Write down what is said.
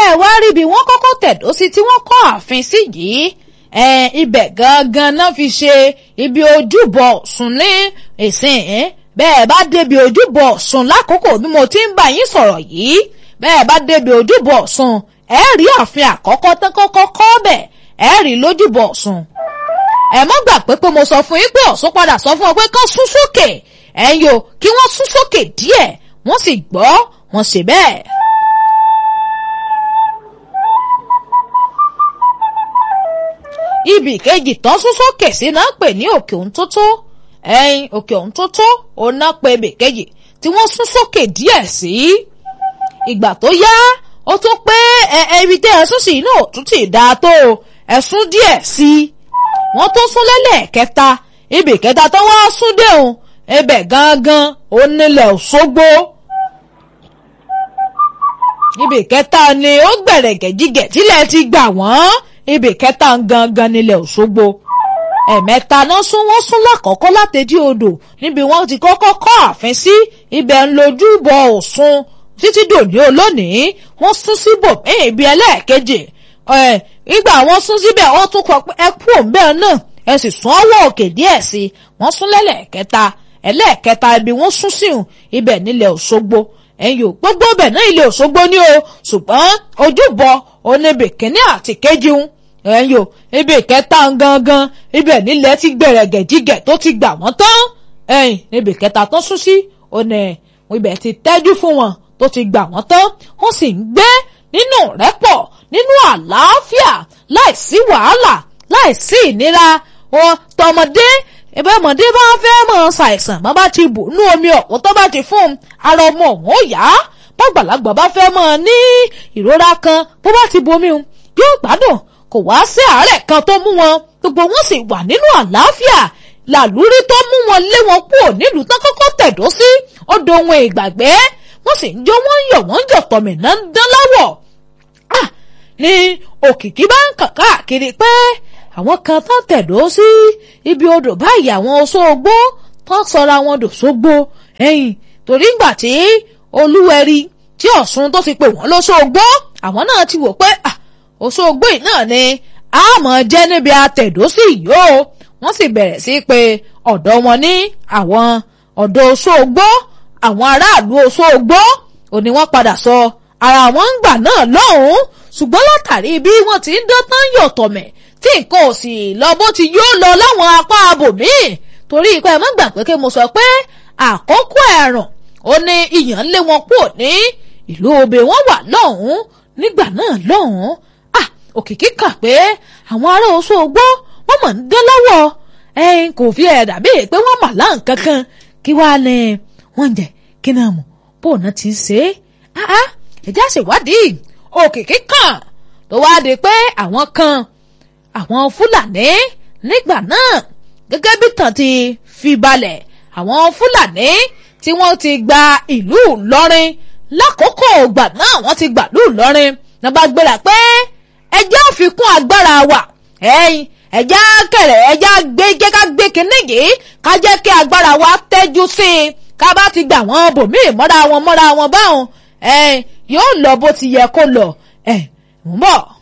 ẹ wá rí bí wọ́n kọ́kọ́ tẹ̀dó sí tí wọ́n kọ́ ààfin sí yìí ẹ ibẹ̀ gangan náà fi ṣe ibi ojúbọ Ọ̀ṣun ní ìsìn bẹ́ẹ̀ bá débi ojúbọ Ọ̀ṣun lákòókò bí mo ti ń bá yín sọ̀rọ̀ yìí bẹ́ẹ̀ bá débi ojúbọ Ọ̀ṣun ẹ rí ààfin àkọ́kọ́ tán kọ́kọ́ kọ́ bẹ̀ ẹ rí lójúbọ Ọ̀ṣun ẹ mọ́ gbà pé pé mo sọ fún yín pé Ọ̀ṣun padà sọ fún ọ pé kán sún sókè ẹ̀yin o kí wọ́n sún sókè díẹ̀ wọ́n sì gbọ́ wọ́n ṣe bẹ́ẹ̀. ibì kejì tán sún sókè sí náà pè ní òkè òun tó tó ẹ̀yin òkè òun tó tó òun náà pè ibì kejì tí wọ́n sún sókè díẹ̀ sí ìgbà tó yá ó tún pé ẹ ibi tẹ́ ẹ sún sí inú òtún tì dáa tó ẹ sún díẹ̀ sí wọ́n tó sún lẹ́lẹ́ẹ̀kẹta ibì kẹta tó wá sún dé òun ibẹ̀ gangan ó nílẹ̀ Òṣogbo ibì kẹta ni ó gbẹ̀rẹ̀gẹ̀ jígẹ̀ tílẹ̀ ti gbà wọ́n ibì kẹta gangan nílẹ̀ Òṣogbo ẹ̀mẹ́ta náà sún wọ́n sún lákọ̀ọ́kọ́ látẹ̀dí odò níbi wọ́n ti kọ́kọ́ kọ́ ààfin sí ibẹ̀ ń lójú bọ Ọ̀ṣun títí dòní olónìí wọ́n sún síbòmíì ibi ẹlẹ́ẹ̀kejì ìgbà wọ́n sún síbẹ̀ wọ́n tún kọ ẹ kú òǹbẹ́ náà ẹ sì sún ọwọ́ òkè díẹ̀ sí wọ́n sún lẹ́lẹ́ẹ̀kẹta ẹlẹ́ẹ̀kẹta ibi wọ́n sún síhùn ibẹ̀ nílẹ̀ Òṣogbo ẹ̀yìn ò gbogbo ibẹ̀ náà ilẹ̀ Òṣogbo ní o ṣùgbọ́n ojúbọ oníbì kínní àti kejì ń ẹ̀yìn ò ibi kẹta gangan ibẹ̀ nílẹ̀ ti gbẹ̀rẹ̀gẹ̀ jígẹ̀ tó ti gbà wọ́n tán ẹ̀yìn níbi kẹta tó sún sí òní ibẹ̀ ti tẹ́jú fún wọn tó ti gbà wọ́n tán wọ́n sì ń gbé nínú rẹ́pọ̀ nínú àlàáfíà láìsí wàhálà láìsí ìnira wọn tọmọdé ẹbẹ ọmọdé bá fẹ́ mọ̀ ṣàìsàn bá bá ti bù nú omi ọ̀pọ̀ tó bá ti fún un ara ọmọ òun ó yá bàgbàlagbà bá fẹ́ mọ̀ ní ìrora kan bó bá ti bomi un yóò gbádùn kò wá sí àárẹ̀ kan tó mú wọn gbogbo wọn sì wà nínú àlàáfíà làlúrí tó mú wọn lé wọn kúrò nílùú tán kọ́kọ́ tẹ̀dó sí ó dohun ìgbàgbé wọ́n sì ń jó wọ́n ń yọ̀ wọ́n ń jọ̀ tọ̀mìnà ń dán láwọ̀ ní òkìkí bá ń kàn káàkiri pé àwọn kan tán tẹ̀dó sí ibi odò báyìí àwọn Òṣogbo tán sọra wọn dòṣogbo ẹ̀yìn torí ngbà tí olúwẹ̀rí tí Ọ̀ṣun tó ti pè wọ́n lóṣogbo àwọn náà ti wò pé Òṣogbo yìí náà ni a mọ̀ jẹ́ níbi àtẹ̀dó sí yìí o wọ́n sì bẹ̀rẹ̀ sí pé ọ̀dọ̀ wọn ní àwọn ọ̀dọ̀ Òṣogbo àwọn aráàlú Òṣogbo òní wọ́n padà sọ ara wọn ń gbà náà lọ́hùn-ún ṣùgbọ́n látàrí bí wọ́n ti ń dán tán yọ̀tọ̀ mẹ́ tí nǹkan ò sì lọ bó ti yóò lọ láwọn apá abòmíì torí ipa ẹ̀ mọ́ gbà pé kí mo sọ pé àkókò ẹ̀rùn ó ní ìyàn lé wọn kúrò ní ìlú obè wọn wà lọ́hùn-ún nígbà náà lọ́hùn-ún à òkìkí kà pé àwọn ará Òṣogbo wọ́n mọ̀ ń dán lọ́wọ́ ẹ̀yin kò fi ẹ̀ dàbí pé wọ́n mà láǹ kankan kí wàá ní wọ́n jẹ́ kí náà mọ̀ bó náà ti ṣe é ẹ̀já ṣèwádìí òkìkí kàn tó wá di pé àwọn kan àwọn fúlàní nígbà náà gẹ́gẹ́ bí tàn ti fi balẹ̀ àwọn fúlàní tí wọ́n ti gba ìlú ìlọrin lákòókò ìgbà náà wọ́n ti gbà ìlú ìlọrin náà bá gbéra pé ẹjẹ́ àfikún agbára wa ẹ̀yìn ẹjẹ́ kẹrẹ ẹjẹ́ gbé jẹ́ ká gbé kínní yìí ká jẹ́ kí agbára wa tẹ́jú sí i ká bá ti gbà wọ́n bòmíì mọ́ra wọn mọ́ra wọn báwọn ẹ̀yìn yóò lọ bó ti yẹ kó lọ ẹ̀ ń bọ̀.